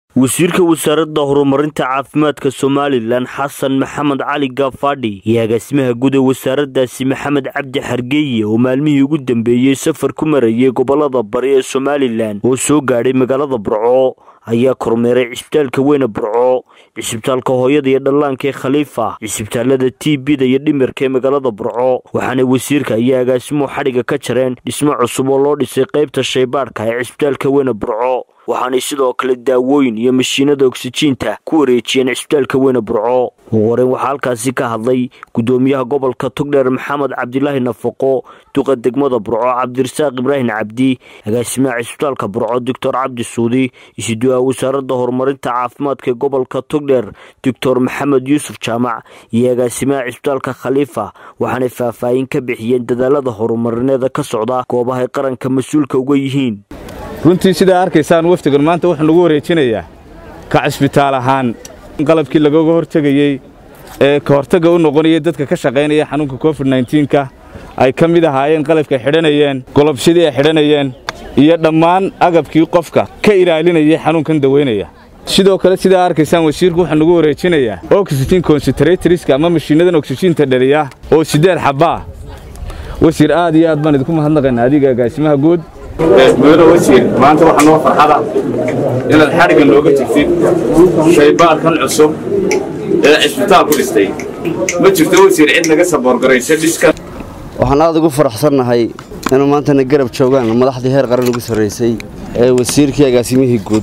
wasiirka wasaaradda horumarinta caafimaadka somalilan xasan maxamed cali gaafadhi iyo agaasimaha guud ee wasaaraddaasi maxamed cabdi xargeeye oo maalmihii ugu dambeeyey safar ku marayay gobolada bari ee somalilan oo soo gaadhay magaalada burco ayaa kormeeray cisbitaalka weyne burco cisbitaalka hooyada iyo dhallaanka ee khaliifa cisbitaalada t bda iyo dhimirka ee magaalada burco waxaana wasiirka iyo agaasimuhu xadhiga ka jareen dhismo cusub oo loo dhisay qaybta shaybaadhka ee cisbitaalka weyne burco waxaanay sidoo kale daawooyin iyo mashiinada oksijiinta ku wareejiyeen cisbitaalka weyne burco ugu horeyn waxaa halkaasi ka hadlay gudoomiyaha gobolka togdheer maxamed cabdilaahi nafaqo duqa degmada burco cabdirasaaq ibraahim cabdi agaasimaha cisbitaalka burco doctor cabdi suudi isiduwaha wasaaradda horumarinta caafimaadka ee gobolka togdheer doctor maxamed yuusuf jaamac iyo agaasimaha cisbitaalka khaliifa waxaanay faahfaahin ka bixiyeen dadaalada horumarineeda ka socda goobahay qaranka mas-uulka uga yihiin runtii sidaa arkaysaan wafdigan maanta wuxuu nagu wareejinayaa ka cisbitaal ahaan qalabkii lagaga hortegayey ee ka hortagga u noqonayay dadka ka shaqaynaya xanuunka covid nka ay ka mid ahaayeen qalabkay xidhanayeen golobshadii ay xidhanayeen iyo dhammaan agabkii qofka ka ilaalinayay xanuunkan daweynaya sidoo kale sidaa arkaysaan wasiirku wuxuu nagu wareejinayaa oxygen concentratoriska ama mashiinnadan oksijiinta dhaliya oo siddeed xabbaa wasiir aad iyo aad baan idinku mahadnaqaynaa adiga agaasimaha guud mudane wasiir maanta waxaa noo farxada inaad xadhigga nooga jirtid shaybaadkan cusub ee cisbitaalku dhistay ma jirto wasiir cid naga saboorgaraysa dhiskan waxaan aad ugu faraxsannahay inuu maantana garab joogaan madaxdii heer qaran ugu sarraysay ee wasiirkii agaasimihii guud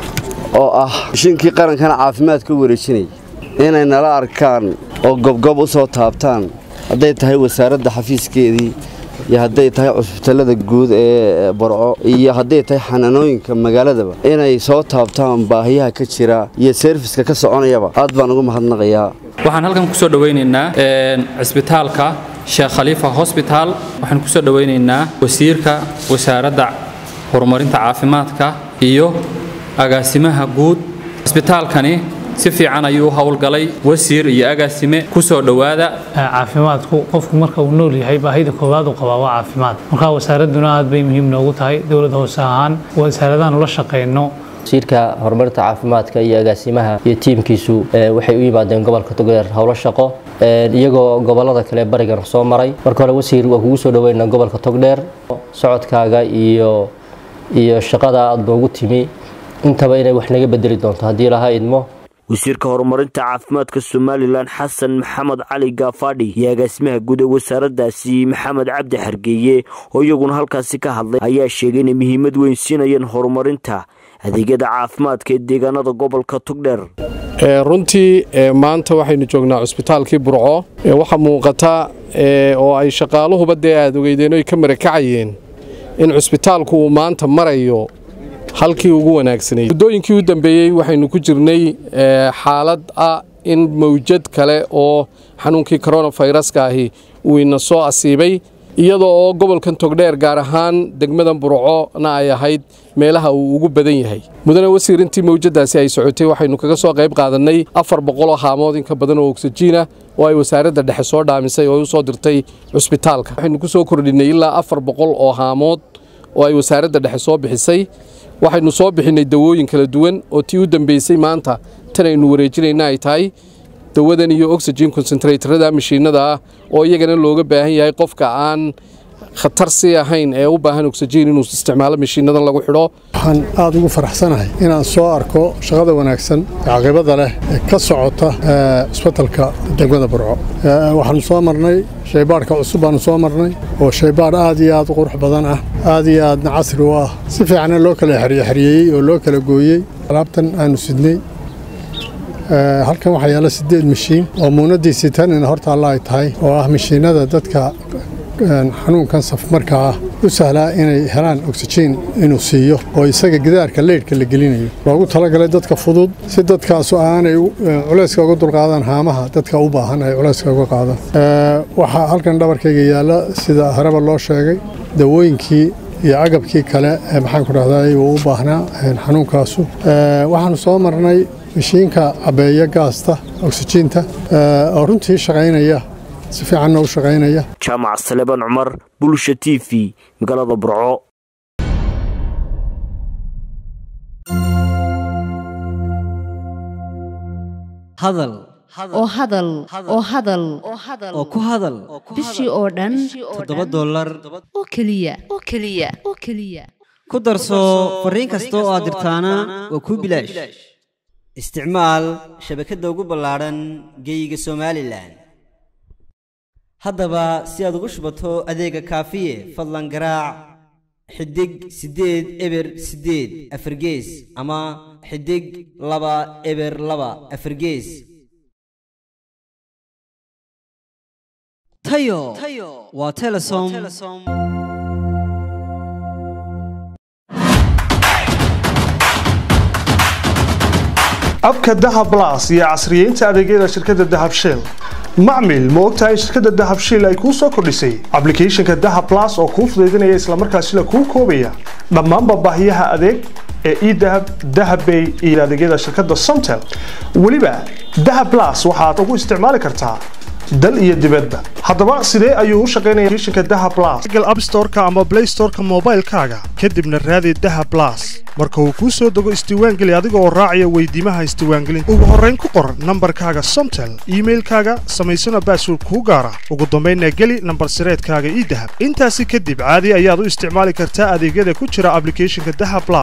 oo ah mishiinkii qarankana caafimaadka u wareejinaya inay nala arkaan oo gobgob u soo taabtaan hadday tahay wasaaradda xafiiskeedii iyo hadday tahay cusbitallada guud ee barco iyo hadday tahay xanaanooyinka magaaladaba inay soo taabtaan baahiyaha ka jira iyo seerfiska ka soconayaba aad baan ugu mahadnaqayaa waxaan halkan kusoo dhowaynaynaa cisbitaalka sheekh khaliifa hosbitaal waxaan kusoo dhowaynaynaa wasiirka wasaaradda horumarinta caafimaadka iyo agaasimaha guud cisbitaalkani si fiican ayuu u howlgalay wasiir iyo agaasime ku soo dhowaada caafimaadku qofku marka uu nool yahay baahida koowaad uu qabaa waa caafimaad marka wasaaradduna aad bay muhiim noogu tahay dowladda hoose ahaan wasaaradahan ula shaqayno wasiirka horumarinta caafimaadka iyo agaasimaha iyo tiimkiisu waxay u yimaadeen gobolka togdheer howlo shaqo iyagoo gobolada kale barigan soo maray marka hore wasiir waa kugu soo dhaweynaa gobolka togdheer socodkaaga iyo iyo shaqada aad noogu timi intaba inay wax naga bedeli doonto haddii laha idmo wasiirka horumarinta caafimaadka somalilan xasan maxamed cali gaafadhi iyo agaasimaha guud ee wasaaraddaasi maxamed cabdi xargeeye oo iyaguna halkaasi ka hadlay ayaa sheegay inay muhiimad weyn siinayeen horumarinta adeegyada caafimaadka ee deegaanada gobolka togdheer runtii maanta waxaynu joognaa cusbitaalkii burco waxaa muuqata oo ay shaqaaluhuba dee aad ogeydeen oy ka marakacayeen in cusbitaalku uu maanta marayo halkii ugu wanaagsanay muddooyinkii u dambeeyey waxaynu ku jirnay xaalad ah in mawjad kale oo xanuunkii koronafayraska ahi uu ina soo asiibay iyadoo oo gobolkan togdheer gaar ahaan degmadan burcona ay ahayd meelaha uu ugu badan yahay mudane wasiir intii mawjadaasi ay socotay waxaynu kaga soo qayb qaadannay afar boqoloo haamood in ka badan oo ogsajiina oo ay wasaaradda dhexe soo dhaamisay oo u soo dirtay cusbitaalka waxaynu ku soo kordhinnay ilaa afar boqol oo haamood oo ay wasaaradda dhexe soo bixisay waxaynu soo bixinnay dawooyin kala duwan oo tii u dambeysay maanta tan aynu wareejinayna ay tahay dawadan iyo oxygen concentratorada mashiinada ah oo iyagana looga baahan yahay qofka aan khatar sii ahayn ee u baahan oxygen inuu isticmaalo mashiinadan lagu xidho waxaan aada ugu faraxsanahay inaan soo arko shaqada wanaagsan ee caqibada leh ee ka socota cisbitalka degmada burco waxaanu soo marnay shaybaadhka cusub baanu soo marnay oo shaybaadh aad iyo aad u qurux badan ah aad iyo aadna casri u ah si fiicanna loo kala xeryaxeryeeyey oo loo kala gooyey alaabtan aanu sidnay halkan waxaa yaalla siddeed mashiin oo muunadiisii tanina horta alla ay tahay oo ah mashiinada dadka xanuunkan safmarka ah u sahlaa inay helaan oksijiin inuu siiyo oo isaga gidaarka leydhka la gelinayo loogu talagalay dadka fudud si dadkaasu aanay culayska uga dulqaadan haamaha dadka u baahan ay culayska uga qaadaan waxaa halkan dhabarkayga yaalla sida hareba loo sheegay dawooyinkii iyo agabkii kale ee maxaanku dhahday uu u baahnaa xanuunkaasu waxaanu soo marnay mashiinka cabeeya gaasta oksijiinta oo runtii shaqaynaya si fiicanna u shaqaynaya jaamac saleban cumar bulsha t v magaalada burco hadal oo hadal oo hadal oo ku hadal bishii oo dhan toddoba dollar oo keliya oo keliya oo keliya ku darso fariin kasta oo aad dirtaana waa kuu bilaash isticmaal shabakadda ugu ballaadhan geeyiga somalilan haddaba si aad ugu shubato adeega kaafiye fadlan garaac xidig siddeed eber siddeed afargees ama xidig laba eber laba afargees tayo waa telesom abka dahab blas iyo casriyeynta adeegyada shirkadda dahab shell macmil ma ogtahay shirkadda dahab shell ay kuu soo kordhisay ablicathonka dahab blas oo kuu fudaydinaya islamarkaasila kuu koobaya dhammaanba baahiyaha adeeg ee edahab dahabbay iyo adeegyada shirkadda somtel weliba dahab blas waxaad ugu isticmaali kartaa dal iyo dibadba haddaba sidee ayuu u shaqaynaya applicationka dahab blas google app store-ka ama play store-ka moobaylkaaga kadibna raadi dahab blas marka uu kuu soo dego isdiiwaangeli adiga oo raacaya weydiimaha isdiiwaangelinta ugu horrayn ku qor nambarkaaga somtel iimailkaaga samaysana baasword kuu gaara ugu dambaynna geli nambar sireedkaaga ii dahab intaasi kadib caadi ayaad u isticmaali kartaa adeegyada ku jira ablicathonka dahab blas